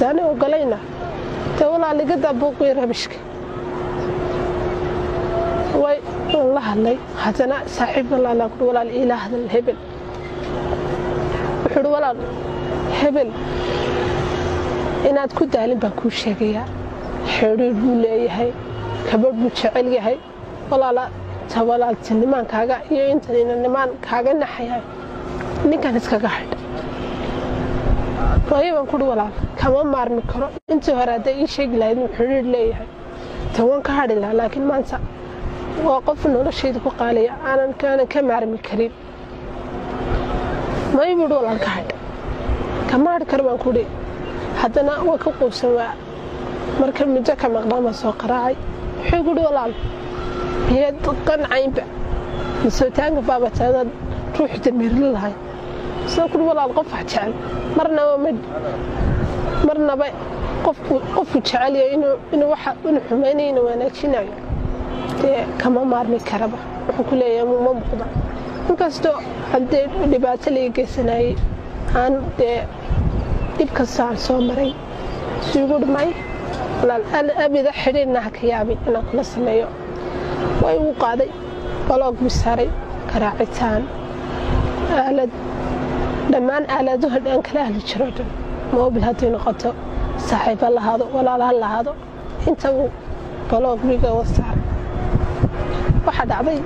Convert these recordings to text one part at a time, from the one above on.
haddaanay ogolayna dee walaaligadaa buuqii rabishka way un la hadlay haddana saaxiibkan laalaan kuhi walaal iila hadal hebel wuxuu uhi walaal hebel inaad ku daalin baan kuu sheegayaa xidhiir buu leeyahay kabadh buu jecel yahay walaala ta walaaltinimaankaaga iyo intan inanimaan kaaga naxayaa ninkan iskaga xidh waayo baan kuhi walaal kama maarmi karo intii hore hadday ii sheegi lahayd inuu xidhiir leeyahay ta waan ka hadhi lahaa laakiin maanta waa qof noloshayda ku qaaliya aanan kaanan ka maarmi karin may buuhi walaal ka hadh kama hadhi karo baan kuhi haddana waa ka quusan waa marka muddo ka maqnaan baan soo qaraacay wuxuu guhi walaal miyaad qancaynba misotaanka baabataadaad ruuxu dameerli lahay soo kuhi walaal qof wax jecel marnaba ma marnaba qofku qofku jecelyahay inuu inuu waxa inuu xumaynayo inuu wanaajinayo dee kama maarmi karaba wuxuu ku leeyahay ma muuqda inkastoo haddee dhibaato laga geysanayay aan dee dhib kasta aan soo maray suugu dhimay walaal abida xidhiirna ha ka yaabin inaan kula sameeyo waa igu qaaday baloog buu saaray garaacitaan aalad dhammaan aaladuha dhan kala ahli jiro dhan moobil hadday noqoto saaxiib ha lahaado walaal ha lahaado inta uu baloog biga wa saaray waxaa dhacday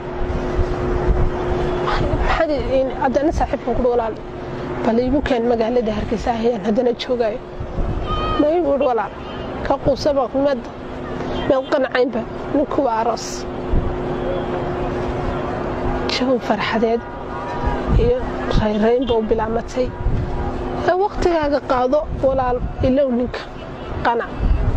haddana saaxiibkan kuhi walaal bal iigu keen magaalada hargeysa ahayaan haddana joogaayo may buuhi walaal ka quusaba meed meed qancaynba ninkuwa aroos jawi farxadeed iyo rayraynba u bilaamatay ee wakhtigaaga qaado walaal ilow ninka qanac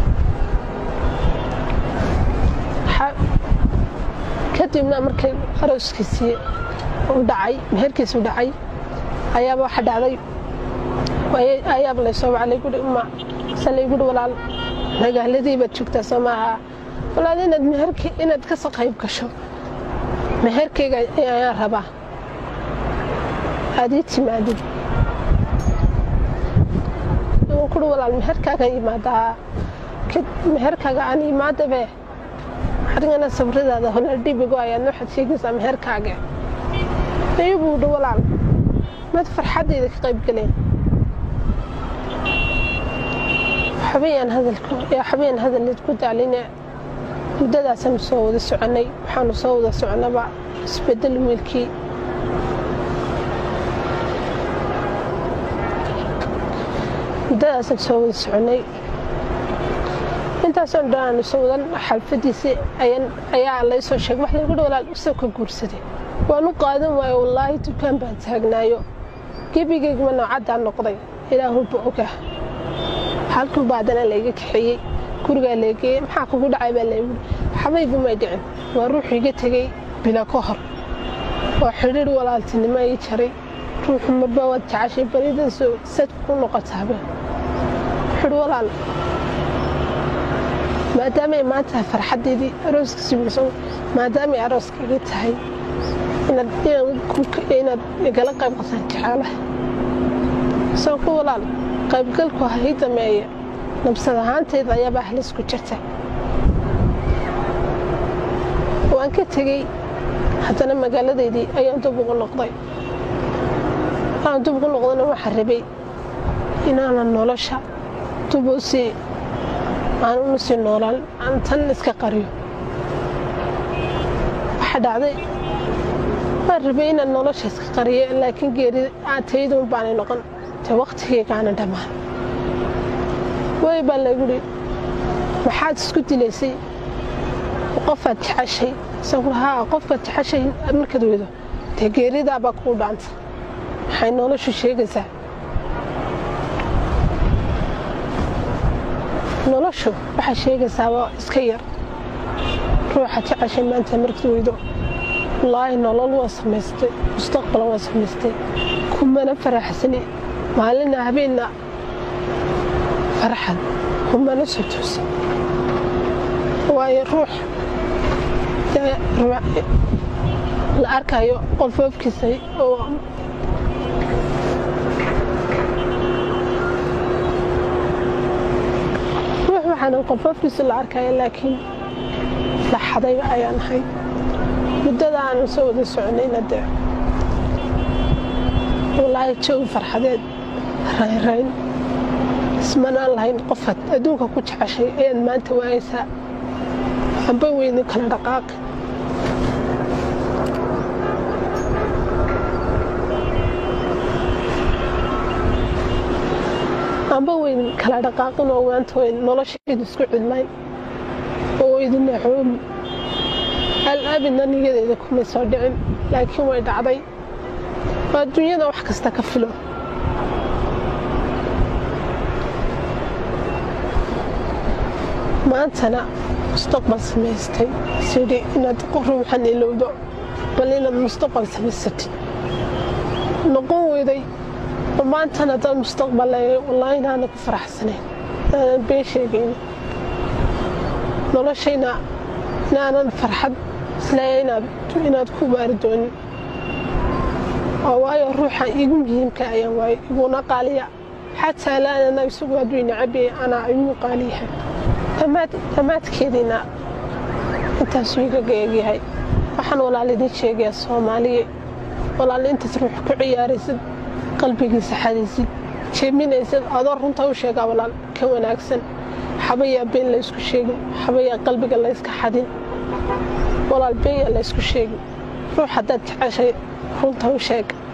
kadibna markay arooskiisii u dhacay meherkiisu dhacay ayaaba waxa dhacday ayaaba laysoo waclay guri uma salay guri walaal magaaladii baad joogtaa soo maaha walaal inaad meherki inaad ka soo qayb gasho meherkayga ayaan rabaa aad ii timaadid kuri walaal meherkaaga yimaadaa meherkaaga aan yimaadabe adigana sabradaada hola dhibigo ayaad waxaad sheegaysaa meherkaaga ayuu dhi walaal mad farxaddayda ka qayb galeen xabayaan hadalleed ku daaline muddadaasanu soo wada soconnay waxaanu soo wada soconnaba isbedel wiilkii muddadaasaan soo wada soconnay intaasoo dhan aanu soo wadan xalfadiisii ayaa laysoo sheegay wax laygu dhi walaal isoo ka guursaday waan u qaadan waayo wallaahi dukaan baan taagnaayo gebigayguma noocaddaan noqday ilaahuba oga halkuu baadana layga kaxeeyey gurigaa leegeeyey maxaa kugu dhacay baa laygu xabaygu may dhicin waa ruuxu iga tegey bila ka hor waa xidhiir walaaltinimo ii jaray ruuxu marba waad jecashay baridaasoo sad ku noqotaaba wuxuuhi walaal maadaamay maanta farxaddeedii arooskiisii bulso maadaamay arooska iga tahay inaad igala qayb qataan jeceelaha soo ku walaal qaybgalku ha ii dameeya nabsad ahaantayda ayaabaa halis ku jirta waan ka tegey haddana magaaladaydii ayaan dub ugu noqday aan dub ugu noqdana waxaa rabay inaanan nolosha dub u sii aan una sii noolaan aan tan iska qariyo waxaa dhacday waan rabay inaan nolosha iska qariyo laakiin geeri taydun baanay noqon te wakhtigeygaana dhammaan way baa layguhi maxaad isku dilaysay qofaad jeceshay haa qofkaad jeceshay markaad weydo dee geeridaabaa kuu dhaanta maxay noloshu sheegaysaa noloshu waxay sheegaysaa waa iska yar ruuxa jeceshay maanta markaad weydo wallaahi nolol waa samaystay mustaqbal waa samaystay kumana faraxsani maalina habeenna farxad kumana soo toosa waayo ruux la arkayo qolfoofkiisa oo waxaanan qolfafkiisu la arkaya laakiin la xadayba ayaan ahay muddada aanan soo wada soconayna dee walaahi jawi farxadeed raynrayn ismanaan lahayn qofaad adduunka ku jeceshay ayaad maanta waayaysaa amba weyni kala dhaqaaqi amba weyn kala dhaqaaqin oo maanta weyn nolosheedu isku cidlayn oo idin naxoomi al-abidna niyadeeda kumay soo dhicin laakiin way dhacday waa adduunyada wax kasta ka filo maantana mustaqbal samaystay sidhi inaad ruuxan ilowdo bal inaad mustaqbal samaysatid noqon weyday oo maantana dad mustaqbal leeyahay wallaahi inaana ku faraxsanayn inaanan been sheegaynin noloshayna inaanan farxad isleeyahay inaad ku baari doonin oo waayo ruuxa igu muhiimka ayaan waayo iguna qaaliya xataa laanana isagu hadduu nacabiyay anaa igu qaaliyahay dhammaadkeediina intaasuu igaga egyahay waxaan walaal idiin sheegayaa soomaaliye walaal intaad ruux ku ciyaaraysid qalbigiisa xadaysid jeeminaysad adoo runta u sheegaa walaal ka wanaagsan xabayaa been laysku sheegin xabayaa qalbiga layska xadin walaal beenyaa laysku sheegin ruux haddaad jeceshay runta u sheeg